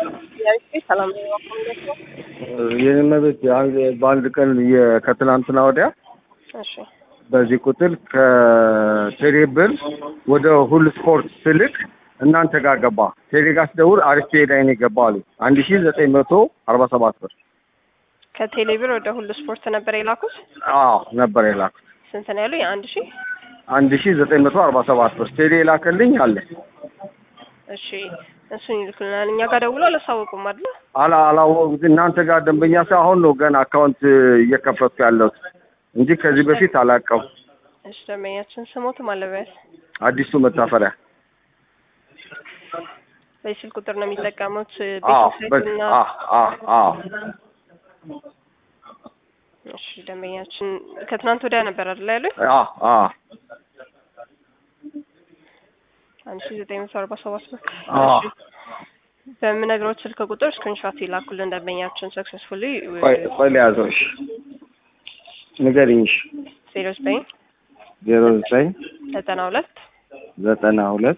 ሰላም የኔ ቤት በአንድ ቀን ከትናንትና ወዲያ እሺ በዚህ ቁጥር ከቴሌ ብር ወደ ሁሉ ስፖርት ስልክ እናንተ ጋር ገባ። ቴሌ ጋር ስደውል አሪፍ ላይ ነው የገባው አሉ። አንድ ሺ ዘጠኝ መቶ አርባ ሰባት ብር ከቴሌ ብር ወደ ሁሉ ስፖርት ነበር የላኩት። አዎ ነበር የላኩት። ስንት ነው ያሉ? የአንድ ሺህ አንድ ሺ ዘጠኝ መቶ አርባ ሰባት ብር ቴሌ የላከልኝ አለ። እሺ እሱን ይልኩልናል። እኛ ጋር ደውሎ አላሳወቁም አይደል? አላ አላወ- እናንተ ጋር ደንበኛ ሰው አሁን ነው ገና አካውንት እየከፈትኩ ያለሁት እንጂ ከዚህ በፊት አላውቀው። እሺ ደንበኛችን ስሞትም አለበት አዲሱ መታፈሪያ በስልክ ቁጥር ነው የሚጠቀሙት። አዎ ቤት በ- እና አዎ አዎ አዎ እሺ ደንበኛችን ከትናንት ወዲያ ነበር አይደል ያሉኝ? አዎ አዎ አንድ ሺህ ዘጠኝ መቶ አርባ ሰባት ብር። አዎ እሺ በምነግሮት ስልክ ቁጥር ስክሪንሾት ይላኩልን ደንበኛችን ሰክሰስፉሊ ቆይ ቆይ ልያዘው። እሺ ንገሪኝ። እሺ ዜሮ ዘጠኝ ዜሮ ዘጠኝ ዘጠና ሁለት ዘጠና ሁለት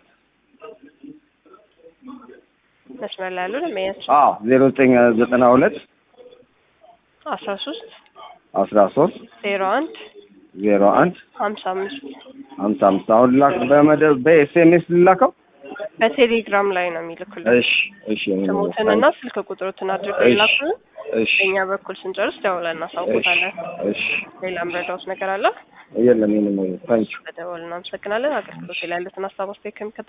መስመር ላይ ያሉ ደንበኛችን አዎ ዜሮ ዘጠኝ ዘጠና ሁለት አስራ ሶስት አስራ ሶስት ዜሮ አንድ ዜሮ አንድ ሀምሳ አምስት ሀምሳ አምስት አሁን ላክ በመደብ በኤስኤምኤስ ልላከው። በቴሌግራም ላይ ነው የሚልኩልን። እሺ እሺ ስሙትንና ስልክ ቁጥሮትን አድርገው እሺ ይላኩልን። እሺ በእኛ በኩል ስንጨርስ ደውለን እናሳውቆታለን። እሺ ሌላ ምረዳውት ነገር አለ? የለም የለም ታንኪዩ በደወል እናመሰግናለን። አገልግሎት ላይ ያሉትን ሀሳብ አስተያየት ከሚከተለው